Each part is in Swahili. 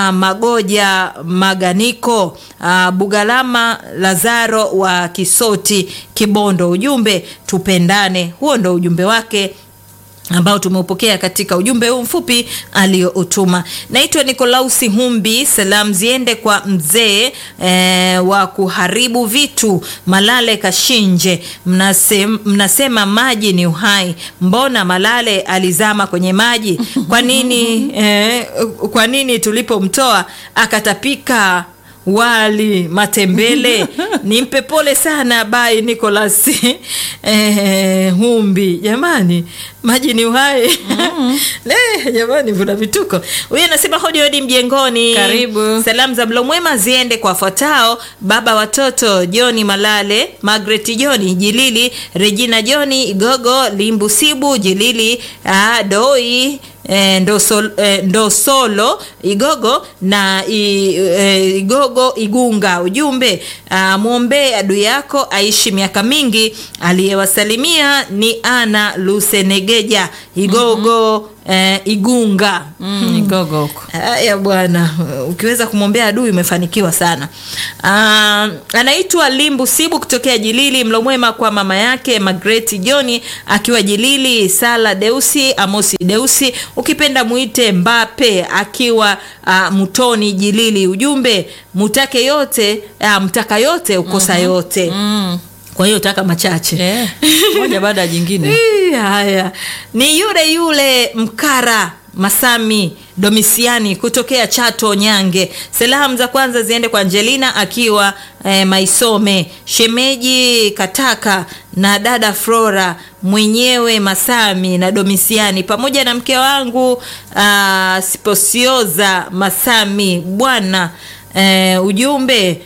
uh, Magoja Maganiko uh, Bugalama Lazaro wa Kisoti Kibondo. Ujumbe tupendane, huo ndo ujumbe wake ambao tumeupokea katika ujumbe huu mfupi aliyoutuma. Naitwa Nikolausi Humbi, salamu ziende kwa mzee e, wa kuharibu vitu Malale Kashinje. Mnasema, mnasema maji ni uhai, mbona Malale alizama kwenye maji? Kwa nini e, kwa nini tulipomtoa akatapika wali matembele nimpe pole sana bai Nicholas eh, Humbi jamani, maji ni uhai mm. Le, jamani vuna vituko. Huyu anasema hodi hodi mjengoni, Karibu. salamu za mlo mwema ziende kwa wafuatao: baba watoto Joni Malale, Margaret Joni Jilili, Regina Joni Igogo, Limbu Sibu Jilili, ah, Doi eh, Ndosol, eh, Ndosolo Igogo na i, eh, Igogo Igunga. Ujumbe ah, mwombee adui yako aishi miaka mingi. Aliyewasalimia ni Ana Lusenegeja Igogo eh, Igunga. Mm, Igogo huko. Haya bwana, ukiweza kumwombea adui umefanikiwa sana. Ah, anaitwa Limbu Sibu kutokea Jilili. Mlo mwema kwa mama yake Margaret Joni akiwa Jilili, Sala Deusi, Amosi Deusi, ukipenda muite Mbape akiwa ah, Mtoni Jilili. Ujumbe mutake yote, ah, mtaka yote ukosa yote. Mm. Kwa hiyo taka machache. Yeah. Moja baada ya jingine. Ii, Haya, ni yule yule Mkara Masami Domisiani kutokea Chato Nyange. Salamu za kwanza ziende kwa Angelina akiwa eh, Maisome, shemeji Kataka na dada Flora mwenyewe Masami na Domisiani pamoja na mke wangu ah, Sposioza Masami bwana. Eh, ujumbe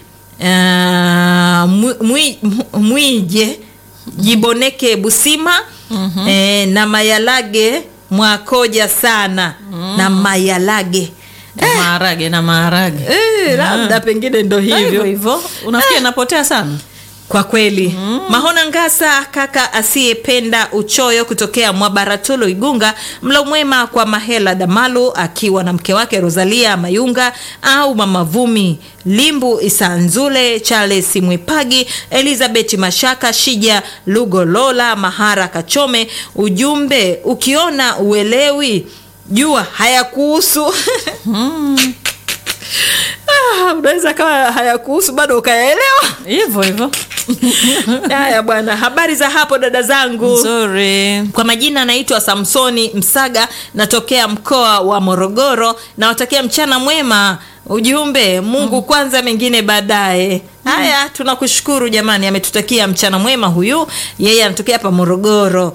ah, mwi- mwi- mwije jiboneke busima eh, na mayalage mwakoja sana na mayalage Na maharage na maharage. eh, labda pengine ndo Hivyo hivyo hivyo. Unafikia inapotea sana. kwa kweli Mahona Ngasa, kaka asiyependa uchoyo kutokea Mwabaratolo Igunga. Mlo mwema kwa Mahela Damalu akiwa na mke wake Rosalia Mayunga au Mama Vumi Limbu Isanzule, Charles Mwipagi, Elizabeth Mashaka, Shija Lugolola, Mahara Kachome. Ujumbe, ukiona uelewi jua hayakuhusu. Ah, unaweza kawa hayakuhusu bado ukayaelewa. Hivyo hivyo. Haya bwana, habari za hapo dada zangu. Nzuri. Kwa majina naitwa Samsoni Msaga, natokea mkoa wa Morogoro. Nawatakia mchana mwema. Ujumbe, Mungu kwanza, mengine baadaye. Haya, tunakushukuru jamani, ametutakia mchana mwema huyu. Yeye anatokea hapa Morogoro.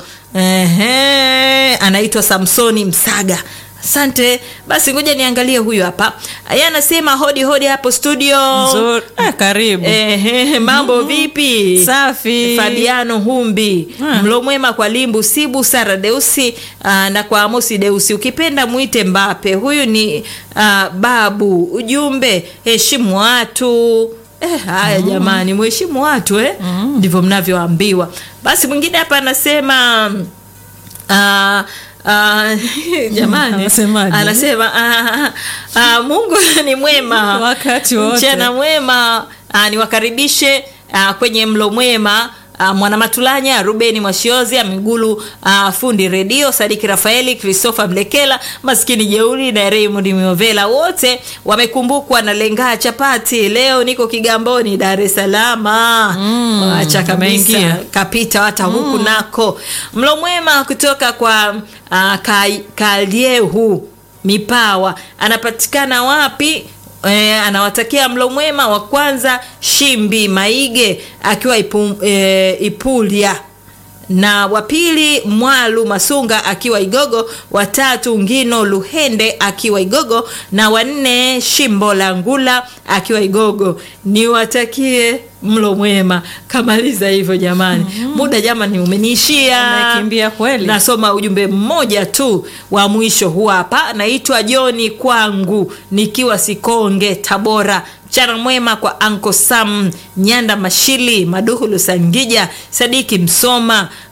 Ehe, anaitwa Samsoni Msaga. Asante. Basi ngoja niangalie huyu hapa. Yeye anasema hodi hodi hapo studio. Nzuri. Ah, karibu. Ehe, mambo vipi? Safi. Fabiano Humbi, Ah. mlo mwema kwa Limbu Sibu, Sara Deusi aa, na kwa Amosi Deusi, ukipenda mwite Mbape. Huyu ni aa, babu. Ujumbe, heshimu watu. Eh, haya jamani, mheshimu watu eh, ndivyo mnavyoambiwa. Basi mwingine hapa anasema aa, aa, jamani, Anasemaje? anasema aa, aa, Mungu ni mwema Wakati wote. mchana mwema ah, niwakaribishe ah, kwenye mlo mwema ah, mwanamatulanya rubeni mwashiozi amigulu ah, fundi redio sadiki rafaeli christopher mlekela maskini jeuri na raymond miovela wote wamekumbukwa na lengaa chapati leo niko kigamboni dar es salama Mm, acha kabisa umeingia. kapita hata huku nako mlo mwema kutoka kwa uh, kaliehu mipawa anapatikana wapi E, anawatakia mlo mwema wa kwanza shimbi maige akiwa ipu, e, ipulia na wa pili mwalu masunga akiwa igogo watatu ngino luhende akiwa igogo na wanne shimbo la ngula akiwa igogo niwatakie mlo mwema kamaliza hivyo jamani muda jamani umeniishia Umekimbia kweli. nasoma ujumbe mmoja tu wa mwisho huu hapa naitwa joni kwangu nikiwa sikonge tabora mchana mwema kwa anko sam nyanda mashili maduhulu sangija sadiki msoma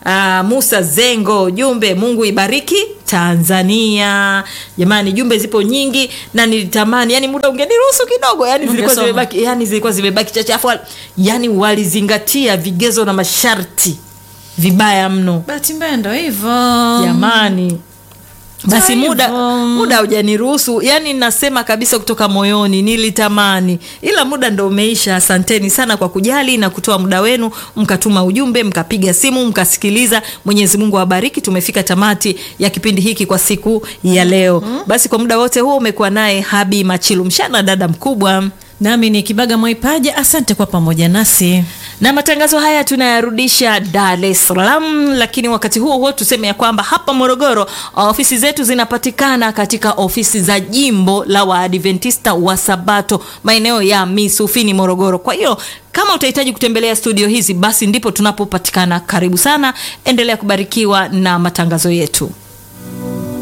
uh, Musa Zengo, jumbe Mungu ibariki Tanzania. Jamani, jumbe zipo nyingi na nilitamani yani muda ungeniruhusu kidogo, yani zilikuwa Ungesoma. zimebaki, yani zilikuwa zimebaki chache, afu yani walizingatia vigezo na masharti vibaya mno bahati mbaya ndo hivyo jamani basi Ndio muda hivyo. muda hujaniruhusu yani nasema kabisa kutoka moyoni nilitamani ila muda ndo umeisha asanteni sana kwa kujali na kutoa muda wenu mkatuma ujumbe mkapiga simu mkasikiliza mwenyezi mungu awabariki tumefika tamati ya kipindi hiki kwa siku ya leo basi kwa muda wote huo umekuwa naye habi machilu mshana dada mkubwa nami ni kibaga mwaipaja asante kwa pamoja nasi na matangazo haya tunayarudisha Dar es Salaam, lakini wakati huo huo tuseme ya kwamba hapa Morogoro ofisi zetu zinapatikana katika ofisi za jimbo la Waadventista wa Sabato maeneo ya Misufini, Morogoro. Kwa hiyo kama utahitaji kutembelea studio hizi, basi ndipo tunapopatikana. Karibu sana, endelea kubarikiwa na matangazo yetu.